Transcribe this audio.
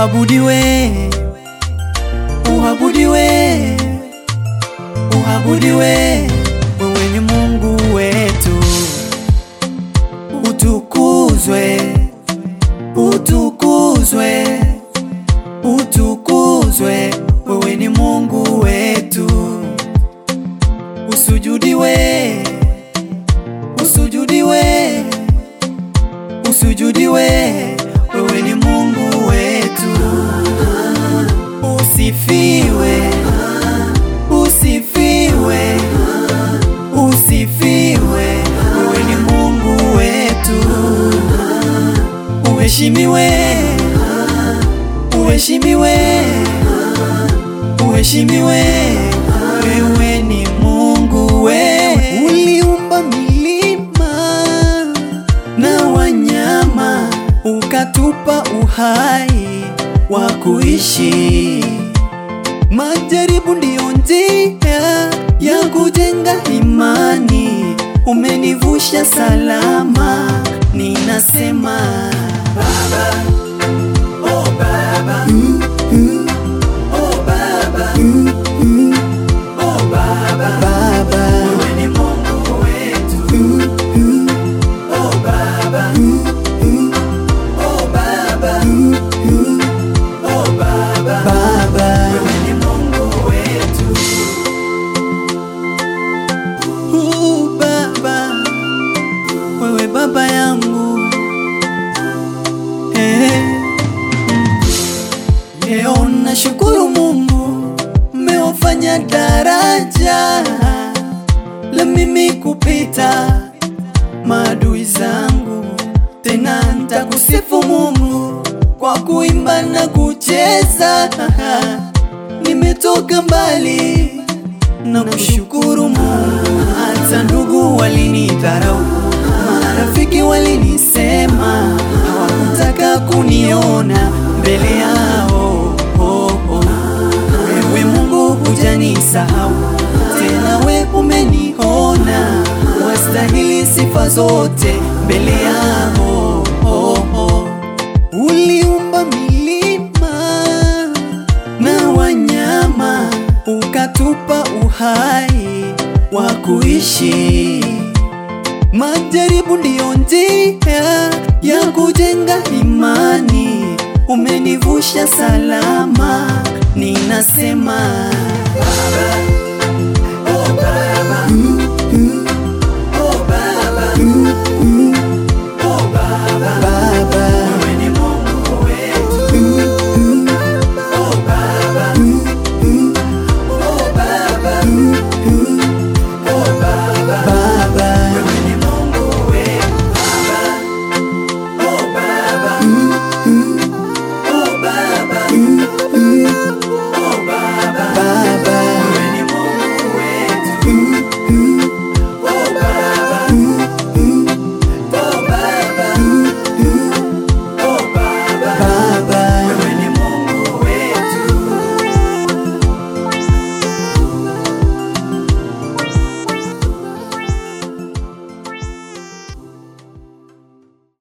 Uabudiwe, uabudiwe, uabudiwe, wewe ni Mungu wetu. Utukuzwe, utukuzwe, utukuzwe, wewe ni Mungu wetu. Usujudiwe, usujudiwe, usujudiwe, wewe ni Mungu wetu. Usifiwe, usifiwe, usifiwe, wewe ni Mungu wetu. Uheshimiwe, uheshimiwe, uheshimiwe, wewe ni Mungu wewe. Uliumba milima na wanyama, ukatupa uhai wa kuishi. Majaribu ndiyo njia ya kujenga imani, umenivusha salama, ninasema Baba, oh Baba, mm, mm, oh Baba, mm, mm, oh Baba, Baba, wewe ni Mungu wetu, mm, mm, oh Baba, mm, mm, oh Baba, mm, mm, oh Baba, Baba, wewe ni Mungu wetu. Uh, Baba, wewe baba yangu eh. Leo nashukuru Mungu mmewafanya daraja la mimi kupita maadui zangu, tena nitakusifu Mungu kwa kuimba na kucheza. Nimetoka mbali na kushukuru Mungu. Hata ndugu walinidharau, marafiki walinisema, hawakutaka kuniona mbele yao. Oh, oh. Wewe Mungu hujanisahau tena, we umeniona, wastahili sifa zote mbele yao. Oh, oh. Uliumba milima na wanyama, ukatupa uhai wa kuishi. Majaribu ndiyo njia ya kujenga imani, umenivusha salama, ninasema Baba,